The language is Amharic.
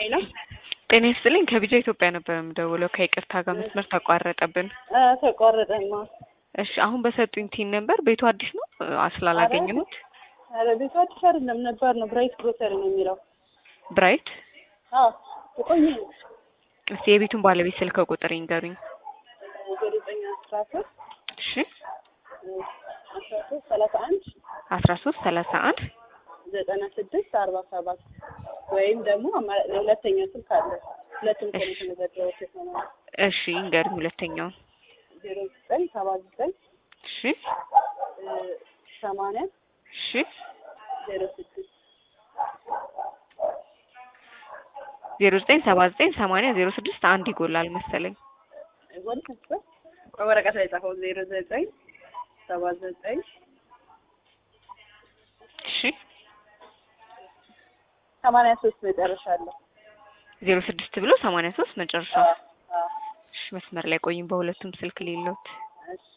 ሄሎ ጤና ይስጥልኝ ከቢጃ ኢትዮጵያ ነበር የምደውለው ከይቅርታ ጋር መስመር ተቋረጠብን አ ተቋረጠማ። እሺ አሁን በሰጡኝ ቲን ነበር ቤቱ አዲስ ነው አ ስላላገኘሁት ኧረ ቤቱ አዲስ አይደለም ነበር ነው ብራይት ግሮሰሪ ነው የሚለው። ብራይት አዎ የቆየ ነው። እስቲ የቤቱን ባለቤት ስልክ ቁጥር ይንገሩኝ ዜሮ ዘጠኝ አስራ ሶስት እሺ አስራ ሶስት ሰላሳ አንድ አስራ ሶስት ሰላሳ አንድ ዘጠና ስድስት አርባ ሰባት ወይም ደግሞ አማራጭ ሁለተኛ ስልክ አለ። ሁለቱም ቀን የተመዘገበው ሴት ነው ማለት እሺ ይንገሩኝ ሁለተኛውን ዜሮ ዘጠኝ ሰባ ዘጠኝ እሺ ሰማንያ እሺ ዜሮ ስድስት ዜሮ ዘጠኝ ሰባ ዘጠኝ ሰማንያ ዜሮ ስድስት አንድ ይጎላል መሰለኝ ወደ ነበር ቆይ ወረቀት ላይ ጻፈው ዜሮ ዘጠኝ ሰባ ዘጠኝ እሺ ሰማንያ ሶስት መጨረሻ አለው። ዜሮ ስድስት ብሎ ሰማንያ ሶስት መጨረሻ አዎ አዎ እሺ መስመር ላይ ቆይም በሁለቱም ስልክ ሌሎት እሺ